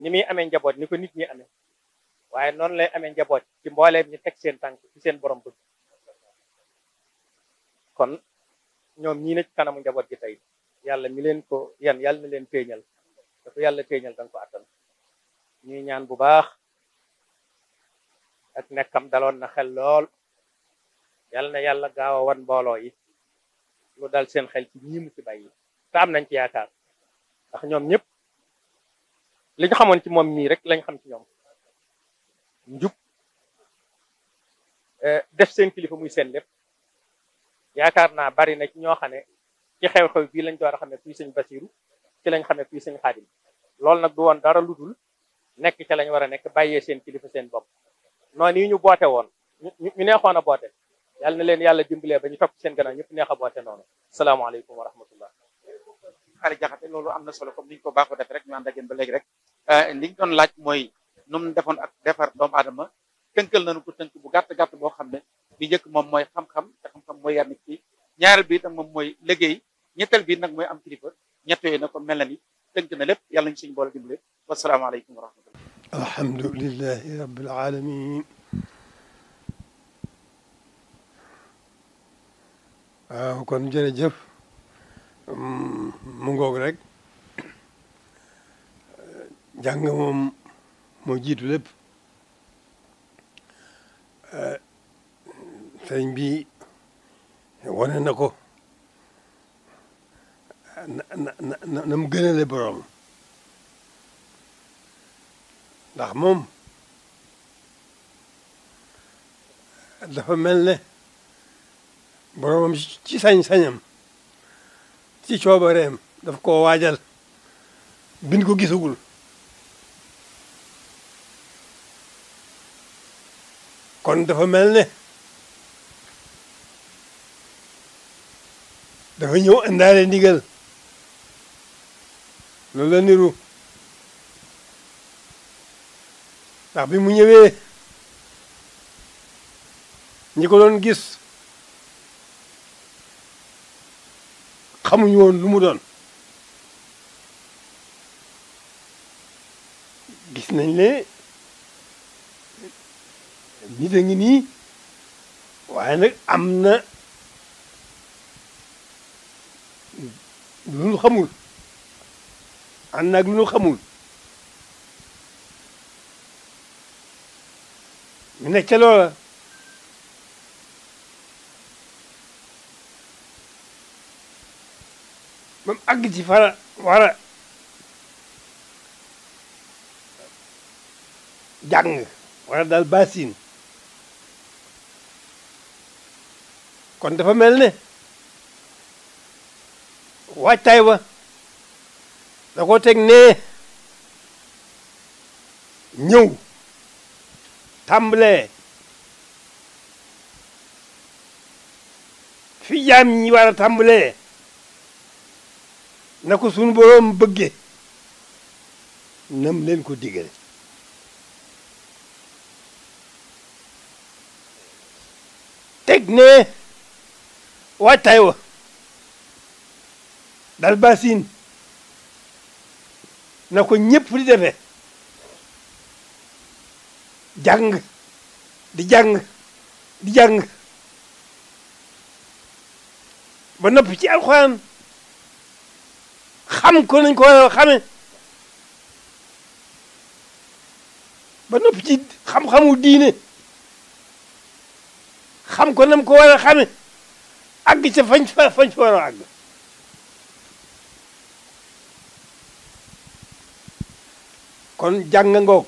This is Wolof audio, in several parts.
ni muy amee njaboot ni ko nit ñi amee waaye noonu lay amee njaboot ci mbooleem ñi teg seen tànk ci seen borom bëgg kon ñoom ñii ne ci kanamu njaboot gi tey yàlla mi leen ko yan yàlla na leen téeñal dafa yàlla téeñal danga ko attan ñuy ñaan bu baax ak nekkam daloon na xel lool yàlla na yàlla gaaw a wan mbooloo yi lu dal seen xel ci ñii mu ci bàyyi te am nañ ci yaakaar ndax ñoom ñëpp li ñu xamoon ci moom mii rek lañ xam ci ñoom njub def seen kilifa muy seen lépp yaakaar naa bari na ci ñoo xam ne ci xew-xew bii lañ door a xam ne kuy sëñ Basiru ci lañ xam ne kuy sëñ Xaadim loolu nag du woon dara lu dul nekk ca lañ war a nekk bàyyee seen kilifa seen bopp noonu yi ñu boote woon ñu neexoon a boote yàlla na leen yàlla dimbalee ba ñu topp seen gannaaw ñëpp neex a boote noonu salaamaaleykum wa rahmatullah xaali jaxate loolu am na solo comme ni ñu ko baaxoo def rek ñu ànd ak yéen ba léegi rek li ñu doon laaj mooy nu mu defoon ak defar doomu aadama tënkal nañu ko tënk bu gàtt gàtt boo xam ne li njëkk moom mooy xam-xam te xam-xam mooy yar nit ki ñaareel bi itam moom mooy liggéey ñetteel bi nag mooy am kilifa ñett yooyu nag kon mel na ni tënk na lépp yàlla ñu suñu boole dimbale wasalaamaaleykum wa rahmatullah alhamdulilahi rabbil alamin waaw kon jërëjëf mu ngoog rek jàng moom moo jiitu lépp sëriñ bi wane na ko na na na na mu gënale borom ndax moom dafa mel ne boromam ci sañ-sañam ci coobareem daf koo waajal bind ko gisagul kon dafa mel ne dafa ñëw indaale ndigal loolu la niru ndax bi mu ñëwee ñi ko doon gis xamuñu woon lu mu doon gis nañ ne nit a ngi nii waaye nag am na lu nu xamul ànd naag lu nu xamul ñu nekk ca loola ba mu àgg ci fara war a jàng wala daal basin kon dafa mel ne waajtaay wa da ko teg nee ñëw tàmbalee fi jaam ñi war a tàmbalee na ko sunu boroom bëgge nam leen ko digale teg ne waajtaay wa dal basin na ko ñëpp di defee jàng di jàng di jàng ba noppi ci alxuraan xam ko nañ ko war a xame ba noppi ci xam-xamu diine xam ko nam ko war a xame àgg ca fañ fa fañ fa war a àgg kon jàng ngoog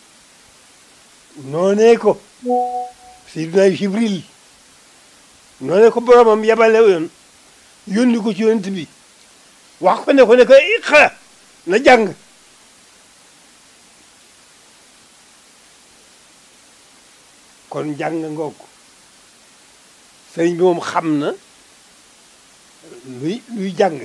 noonee ko Seydina Jibril noonee ko boromam yabale yoon yónni ko ci yonent bi wax ko ne ko ne ko iqra na jàng kon jàng ngoog sëriñ bi moom xam na luy luy jàng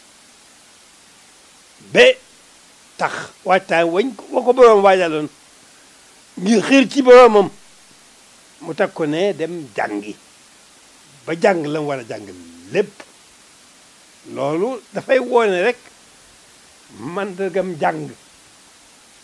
ba tax waajtaay wañ wa ko boroom waajaloon ngir xiir ci boroomam mu teg ko ne dem jàngi ba jàng la mu war a jàng lépp loolu dafay woone rek mandargam jàng